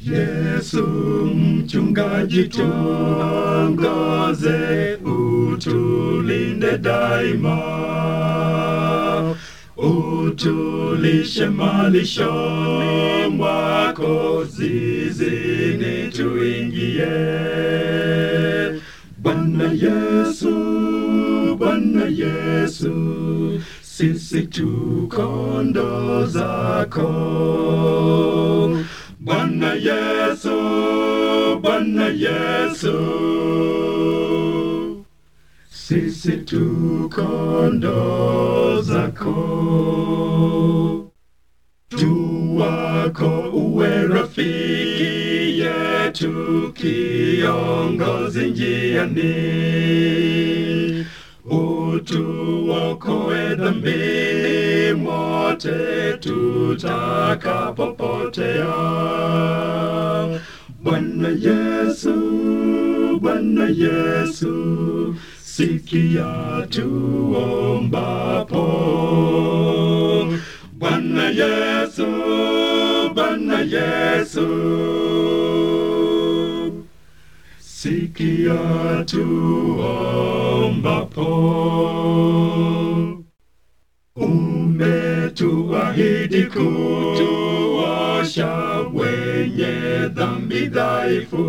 Yesu mchungaji, tuongoze, utulinde daima, utulishe malishoni mwako, zizini tuingie. Bwana Yesu, Bwana Yesu, sisi tu kondoo zako. Bwana Yesu, Bwana Yesu, sisi tu kondoo zako. Tu wako uwe rafiki yetu, kiongozi njiani, utuokoe dhambini mote tutakapopotea. Bwana Yesu, Bwana Yesu, sikia tuombapo. Bwana Yesu, Bwana Yesu, sikia tuombapo. Umetuahidi kutuosha wenye dhambi dhaifu.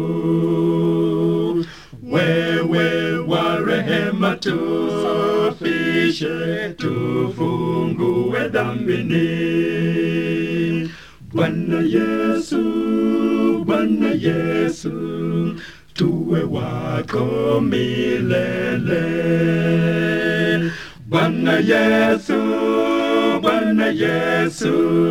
Wewe wa rehema tusafishe, tufungue dhambini. Bwana Yesu, Bwana Yesu, tuwe wako milele. Bwana Yesu, Bwana Yesu,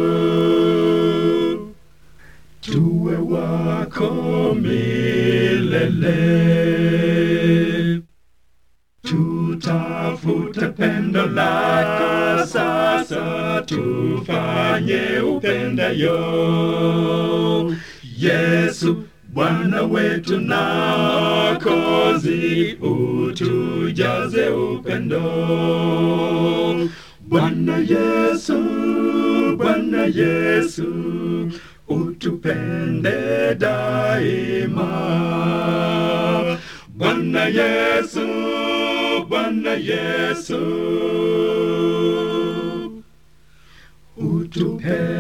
tuwe wako milele. Tutafute pendo lako sasa, tufanye upendayo. Yesu Bwana wetu na Mwokozi, utujaze upendo. Bwana Yesu, Bwana Yesu, utupende daima. Bwana Yesu, Bwana Yesu, utupende